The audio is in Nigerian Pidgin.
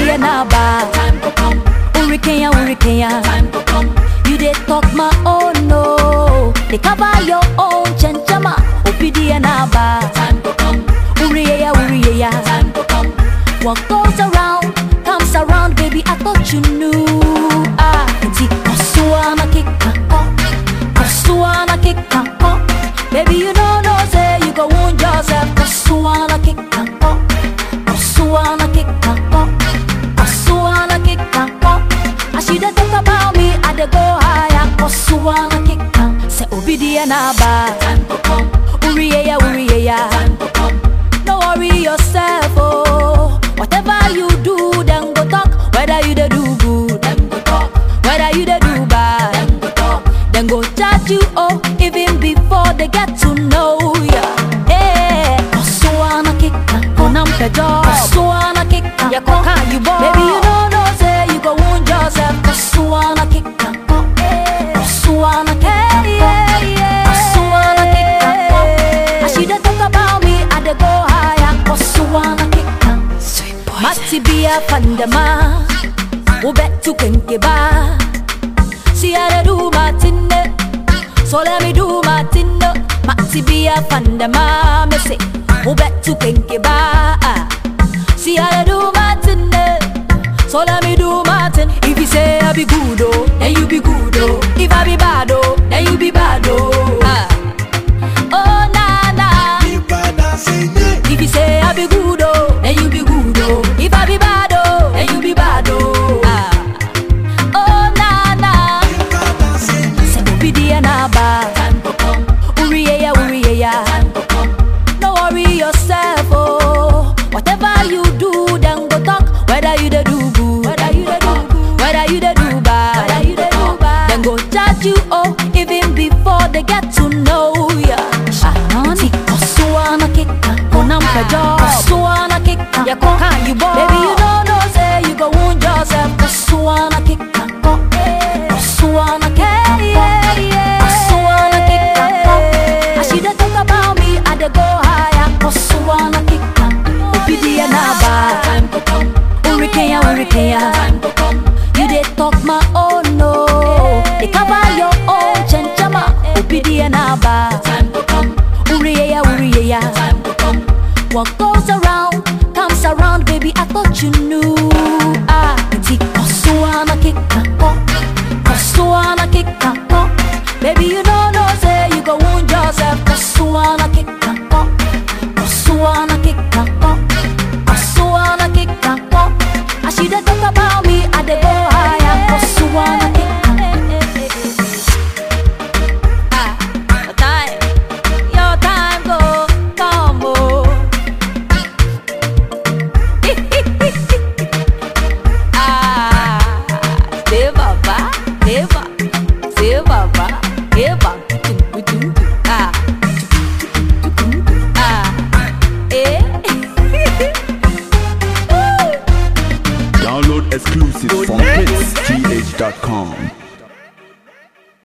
Obidi na ba. Time to come, Hurricane, hurricane. time to come, You dey talk my own no. They cover your own chenchama. Obidi na ba. time to come, Uriya, uriya. time to come. What goes around comes around, baby. I thought you knew. Ah, inti kosuana kika ko, kosuana kika ko. Baby, you don't know say you go wound yourself. Kosuana kika ko, kosuana kika ko, kosuana kika ko. As you dey talk about me, I dey go higher. Kosuana kika, say obidi na ba. Time to come, Uriya, uriya. time to come, No worry yourself, oh. Whatever you do, then go talk. Whether you dey do good, them go talk, whether you dey do bad, them go talk. then go judge you, oh, even before they get to know ya. Hey, Kosuana kika, konam pejo. Kosuana kika, ya koka you boy. Baby, you don't know say you go wound yourself. Kosuana kika, ko. Kosuana kika, ko. Kosuana kika, ko. As you dey talk about me, I dey go higher. Kosuana kika. Sweet boy. Mati biya pandama Ubetu kenke ba See how they do my tinne So let me do my tinne Mati biya pandama Me say Ubetu kenke ba See how they do my tinne So let me do my tin If you say I be good oh Then you be good oh If I be bad oh Then you be bad oh ah. Oh na na if you say I be good oh, then you be good oh. If I be bad oh, then you be bad oh. Ah. Oh na na, say obidi na ba. Time to come, Uriye ya uriye ya. time to come, No worry yourself oh. Whatever you do, then go talk. Whether you dey do good, whether you dey do good, whether you dey do bad, whether you dey do bad, then go judge you oh, even before they get to know ya. Anani, kosuana kika, konam pejo. Kosuana kika, ya koka you boy. Baby you don't know say you go wound yourself. Kosuana kika, ko. Kosuana kika, Kosuana kika, ko. As you dey talk about me, I dey go higher. Kosuana kika, obidi na ba. time to come, Hurricane, hurricane. time to come, You dey talk my own no. They cover your own chenchama. Obidi na ba. time to come, Uriya, uriya. time to come. What goes around comes around, baby. I thought you knew. Ah,